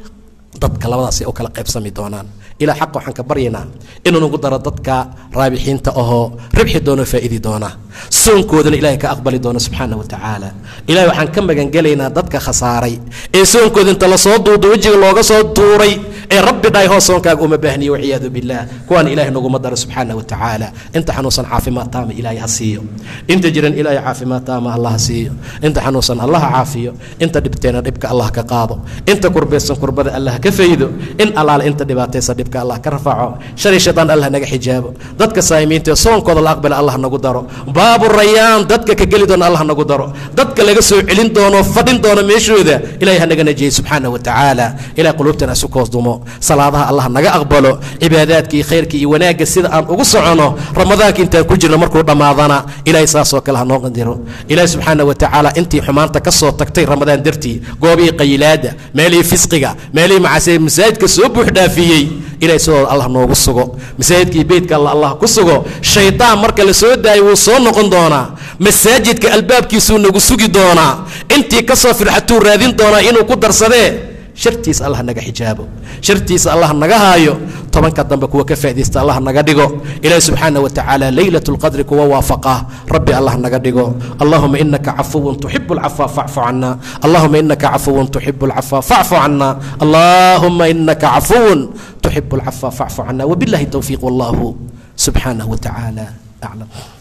dadka labadaasay u kala qaybsami doonaan ilaa xaqa waxaan ka baryaynaa inuu nagu daro dadka raabixiinta ahoo ribxi doono faa'idi doona soonkoodana ilahay ka aqbali doono subxaana wa tacaala ilahay waxaan ka magangelaynaa dadka khasaaray ee soonkooda inta lasoo duudo wejiga looga soo tuuray ee rabbi dhahay hoos soonkaaga uma baahniyo walciyaadu billaah kuwaan ilahay naguma daro subxaana wa tacaala inta xanuunsan caafimaad taama ilaahay ha siiyo inta jiran ilaahay caafimaad taama allah ha siiyo inta xanuunsan allah ha caafiyo inta dhibteena dhibka allah ka qaado inta kurbaysan kurbada allah ka faydo in allaale inta dhibaataysa dhibka allah ka rafaaco shalay shaydaan allah naga xijaabo dadka saa'imiinta soonkooda la aqbala allah nagu daro baabu rayaan dadka ka geli doona allah nagu daro dadka laga soo celin doono fadhin doono meeshooda ilahay ha naga najiyey subxaana wa tacaala ilahay quluubtana isu koos dumo salaadaha allah naga aqbalo cibaadaadka iyo khayrka iyo wanaagga sida aan ugu socono ramadaanka intaan ku jirno markuu dhammaadana ilahay saasoo kale ha noo qandiro ilahay subxaana wa tacaala intii xumaanta ka soo tagtay ramadaan dartii goobihii qayilaada meelihii fisqiga meelihii macaasida masaajidka soo buux dhaafiyey ilahay sidooda allah noogu sugo masaajidkii beytka alla allah ku sugo shaydaan marka la soo daayo wuu soo noqon doonaa masaajidka albaabkiisuu nagu sugi doonaa intii ka soo firxatuu raadin doonaa inuu ku darsadee shartiisa allah naga xijaabo shartiisa allah naga haayo tobanka dambe kuwa ka faa'idaysta allah naga dhigo ilaahi subxaana wa tacaala leylat lqadri kuwa waafaqa rabbi allah naga dhigo allahuma inaka cafuwun tuxibu lcafwa facfu cana allahuma inaka cafuwun tuxibu lcafwa facfu cana allahuma inaka cafuwun tuxibu lcafwa facfu cana wabillahi towfiiq wallahu subxaanaه wa tacaala aclam